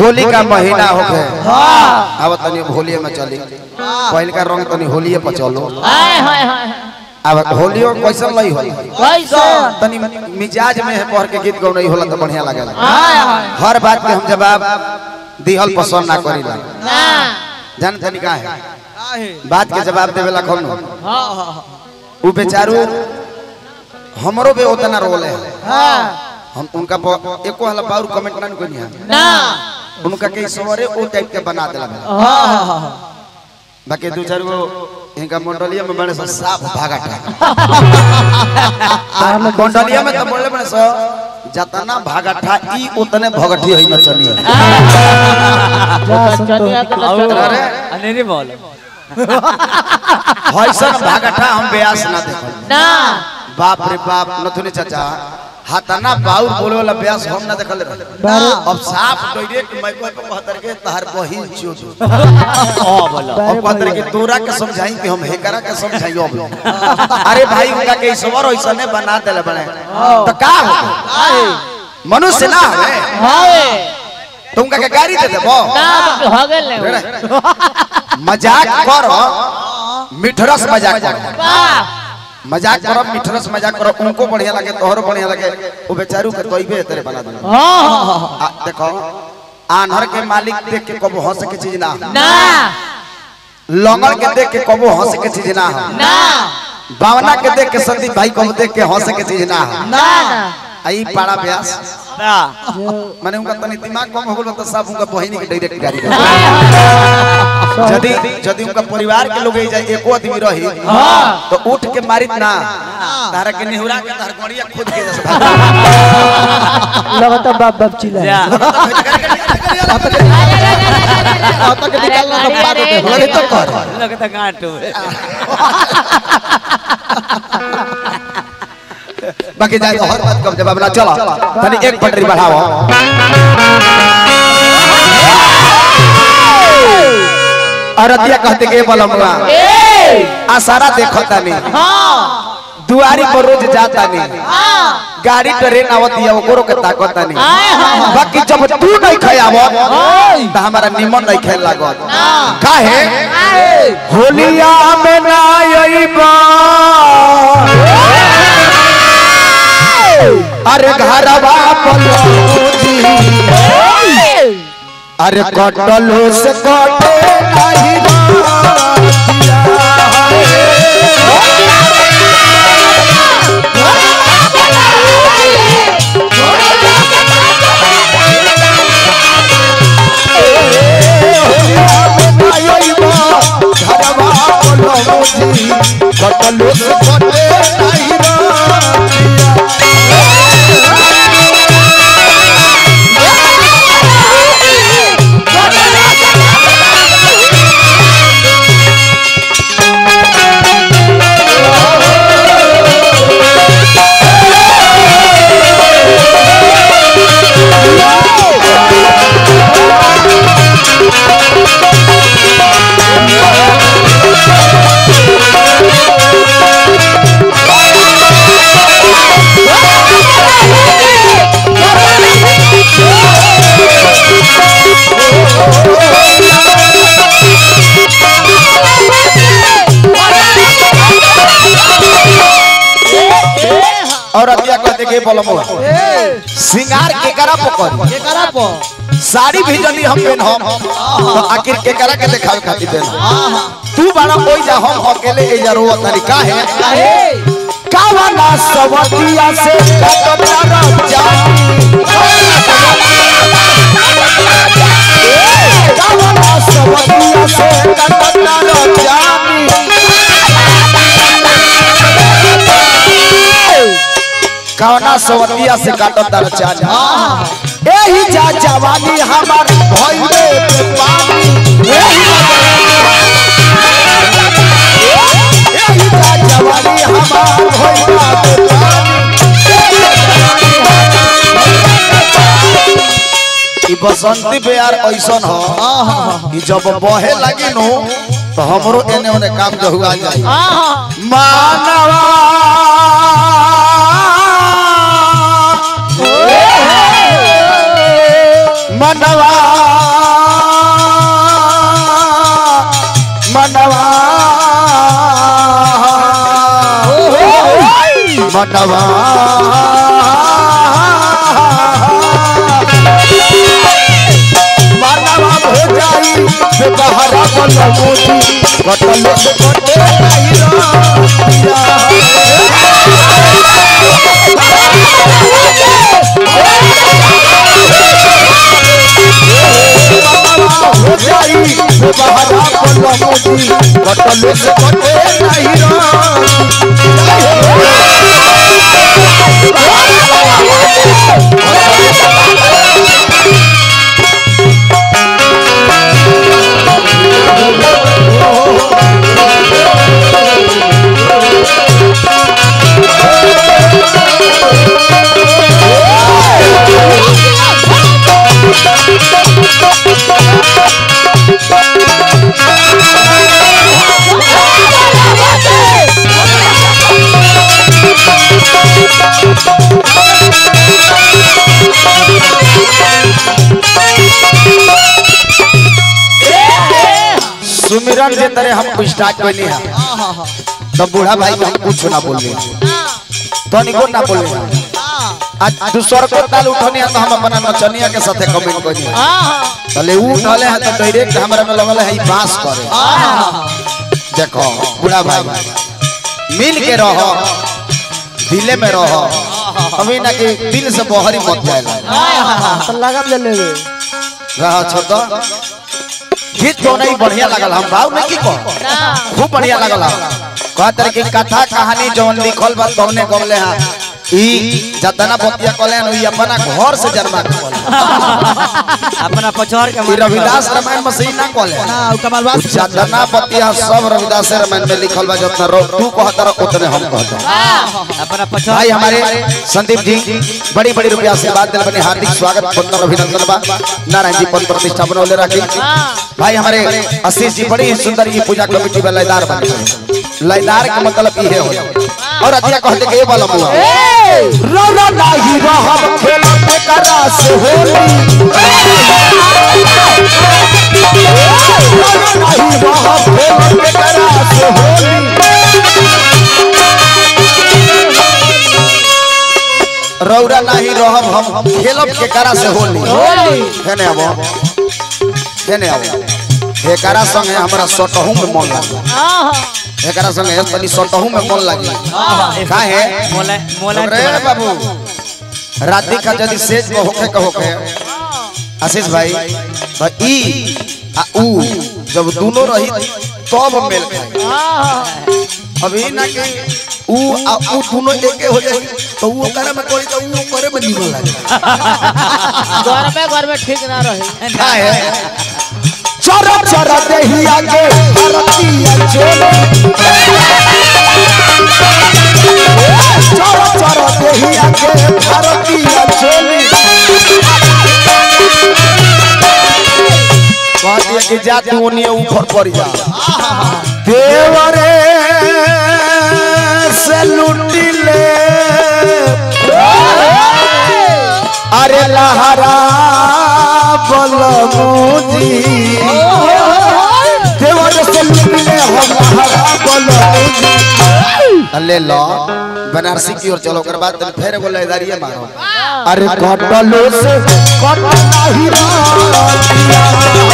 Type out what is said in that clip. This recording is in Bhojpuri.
होली का महीना हो गए अब तनी होली में चली पहल का रंग तनी होली पर चलो हाय हाय हाय अब होलियो कैसन लई हो कैसन तनी मिजाज में है पढ़ के गीत गौ नहीं होला तो बढ़िया लगेला हाय हाय हर बात के हम जवाब दिहल पसंद ना करीला ना जान तनी का है बात के जवाब देवेला कौन हां हां उ बेचारू हमरो भी उतना रोल है हां हम उनका प- एको हला बाउर कमेंट ना कोनी है ना उनका के सवरे ओ टाइप के बना देला बा। हां हां बाकी दो चार गो इनका मंडलिया में बड़े सा साफ भागा मंडलिया में तो बोले बड़े सो जतना भागाठा ई उतने भगठी होई न चली अरे अनेरी बोल हईसन भागाठा हम ब्यास ना देखल ना बाप रे बाप नथुनी चाचा हाथाना बाउर बोले वाला ब्यास हम ना देखल रहे अब साफ डायरेक्ट माइको पे कहतर के तहर बहिन चोद ओ बोलो अब कहतर के तोरा के समझाई कि हम हेकरा के समझाई अब अरे भाई उनका के ईश्वर ऐसने बना देले बने तो का हो मनुष्य ना है हाय तुमका के गाड़ी दे देबो ना हो गेल ने मजाक करो मिठरस मजाक करो वाह मजाक करो मिठरस मजाक करो उनको बढ़िया लगे तोहरो बढ़िया लगे वो बेचारू के तोइबे तेरे बना दे हां आ, देखो आनहर के मालिक देख के कबो हंस के चीज ना हो ना लंगड़ के देख के कबो हंस के चीज ना हो ना बावना के देख के संदीप भाई कबो देख के हंस के चीज ना हो ना ना आई पाड़ा ब्यास ना माने उनका तनी दिमाग कम हो गेल तो सब उनका बहिनी के डायरेक्ट गाड़ी दे हाय हाय यदि यदि उनका परिवार के लोग जाए एको आदमी रही हां तो उठ के मारित ना तारा के निहुरा के तार गड़िया खुद के जैसे लगता बाप बाप चिल्ला जा आता के निकालना तो पार होते लगे तो कर लगता गांटू बाकी जाए तो हर बात का जवाब ना चला तनी एक पटरी बढ़ाओ अरतिया कहते के बलमुआ ए आसारा देखो तानी हां दुआरी पर रोज जाता नहीं हां गाड़ी ट्रेन आवती है ओकरो के ताकत नहीं हाय हाय बाकी जब तू नहीं खयावत त हमारा निमन नहीं खेल लागत काहे होलिया में ना अइबा अरे घरवा पलौजी अरे कटलो से कटे नहीं बातिया कटलो से कटे नहीं बातिया और अतिया कहते के बोलमो सिंगार के करा पकड़ के करा पो साड़ी भी जल्दी हम पेन हम तो आखिर के करा के दिखावे खातिर देन तू बड़ा कोई जा हम अकेले ए जरो तरीका है कावना सवतिया से कटना जानी कावना सवतिया से कटना जानी कवना सवतिया से काटत दर चाचा एही जा जवानी हमार भइले पे पानी एही एही जा जवानी हमार भइले पे पानी ई बसंती प्यार ऐसन हो कि जब बहे लगी नु तो हमरो एने ओने काम जो हुआ जाए मानवा मनवा मनवा मनवा हो जाई बेबहरा बल मोती कटल से कटे नहीं हो जाई बेबहरा बल मोती कटल से कटे नहीं सुमिरन के तरह हम स्टार्ट करनी है तब बूढ़ा भाई को हम कुछ ना बोल तो निको ना बोल आज दूसर को ताल उठनी है तो हम अपना नचनिया के साथे कमेंट करनी है तले ऊ उठले है तो डायरेक्ट हमरा में लगल है ई बांस करे देखो बूढ़ा भाई मिल के रहो दिले में रहो अभी ना कि दिल से बहरी मत जाएला तो लगन ले लेवे रहा छोड़ गीत तो नहीं बढ़िया लगल हम भाव में की कह खूब बढ़िया लगल हम कहतर की कथा कहानी जौन लिखल बा तौने गवले हां ई जतना बतिया कहले हन ई अपना घर से जन्मा के कहले अपना पछोर के ई रविदास रामायण में सही ना कहले ना उ कमाल बात जतना बतिया सब रविदास रामायण में लिखल बा जतना रो तू कहतर उतने हम कहतर अपना पछोर भाई हमारे संदीप जी बड़ी बड़ी रुपया से बात दिल बने हार्दिक स्वागत पंतर अभिनंदन बा नारायण जी पद प्रतिष्ठा बनौले रखी भाई हमारे आशीष जी बड़ी ही सुंदर ये पूजा कमेटी में लयदार बने लयदार का मतलब ये हो और अच्छा कहते के ये वाला मुआ रो रो नाही रहब खेल पे करा से होली रो रो नाही रहब खेल पे करा से होली रौरा नहीं रहब हम खेलब के करा से होली हेने अब हेने अब एकरा संगे हमरा सटहू में मन लागी एकरा संगे तनी सटहू में मन लागी काहे मोला मोला रे बाबू राती का यदि सेज में होखे के होखे आशीष भाई तो ई आ ऊ जब दोनों रही तब मेल खाई अभी ना कि ऊ आ ऊ दोनों एके हो जाए तो ऊ ओकरा में कोई तो ऊ करे में निमन लागे घर में घर में ठीक ना रहे काहे चर चर देही आगे भारतीय चोले चर चर देही आगे भारतीय चोले कहती है कि जा तू ओनिए ऊपर पड़ जा देवरे से लुटी ले अरे लहरा बलमुजी देवर से मिलने हम लहरा बलमुजी ले लो बनारसी की ओर चलो कर बाद तन फेर एगो लयदारिये मारो अरे कटलो से कट नाही रहा